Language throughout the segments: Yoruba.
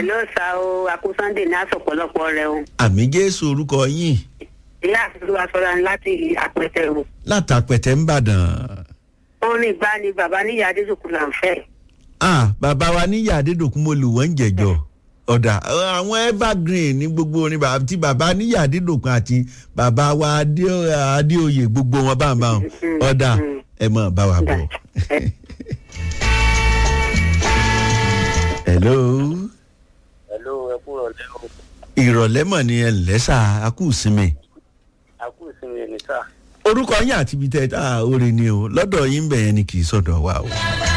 ẹ ló sa o àkú sunday ní àsọpọ̀lọpọ̀ rẹ o àmì jésù orúkọ yín ìyá àtúntò sọra ní láti àpẹtẹ o látàpẹ̀tẹ̀ ń bàdàn. orin ìgbà ni bàbá níyà adéṣokù là ń fẹ́ ah bàbá wa níyà adédòkun mo lù wọ́n ń jẹ̀jọ́ ọ̀dà àwọn evergreen ní gbogbo orin bàbá tí bàbá níyà adédòkun àti bàbá wa Adé- adéoyè gbogbo wọn bá ń bá wọn ọ̀dà ẹ mọ̀ bá wa bọ̀. hello Hello, ẹ kúrò lẹ́wọ̀. ìrọ̀lẹ́ mọ̀ ni ẹ lẹ́sà akú sinmi A kú ìsinmi ẹni sá. orúkọ yín àti ibi tẹ́ ẹ orin ni o lọ́dọ̀ yín bẹ̀ yẹn ni kì í sọ̀dọ̀ wa o.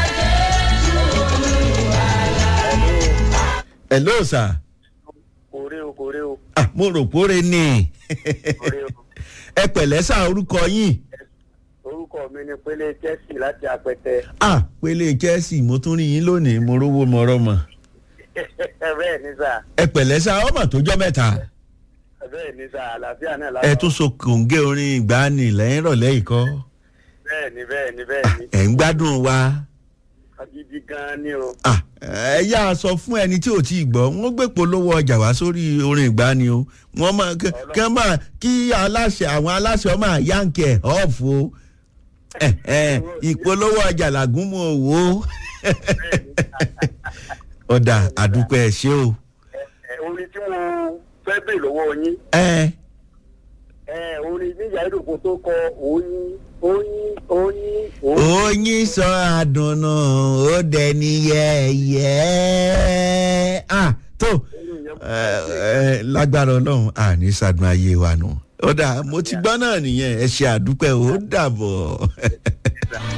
hello sir Kòrè o, kòrè o, ah mo rò póre ni kòrè o. ẹ pẹ̀lẹ́ sá orúkọ yín Orúkọ mi ni Pélé Chelsea láti Apẹtẹ. ah pélé chelsea mo tún rí yín lónìí mo rówó mo rọmọ Bẹ́ẹ̀ ni sá, ẹ pẹ̀lẹ́ sá ọmọ tó jọ́ mẹ́ta bẹ́ẹ̀ ni sá, àlàáfíà náà ẹ tún so kòǹgé orin ìgbàanì lẹ́yìn ìrọ̀lẹ́ ìkọ́ Bẹ́ẹ̀ ni, bẹ́ẹ̀ ni, bẹ́ẹ̀ ni. ẹ̀ ń gbádùn wa Agídí gan-an ni o. ah ẹ yá a sọ fún ẹni tí ò tí ì gbọ́ wọ́n gbé polówó ọjà wá sórí orin ìgbàanì o wọ́n máa kí kí wọ́n máa kí aláṣẹ àwọn aláṣẹ ọmọ àyànkì ẹ̀ ọ̀fù o ẹ ẹ ìpolówó ọjà làgúnmọ̀ òwò ọ̀dà àdúpẹ́ ẹ̀ ṣe o. Ẹ, Orin tí mo fẹ́ bè lọ́wọ́ yín. ẹ Ẹ, Orin níyà ìdòkò tó kọ oyin, oyin, oyin, oyin. oyin sọ àdùnnà ó dẹni yẹ́yẹ́ ah tó ẹ ẹ lágbára ọlọ́run àní sàdùn ayé wa nù ó dà mo ti gbọ́ náà nìyẹn ẹ ṣe àdúpẹ́ ó dàbọ̀.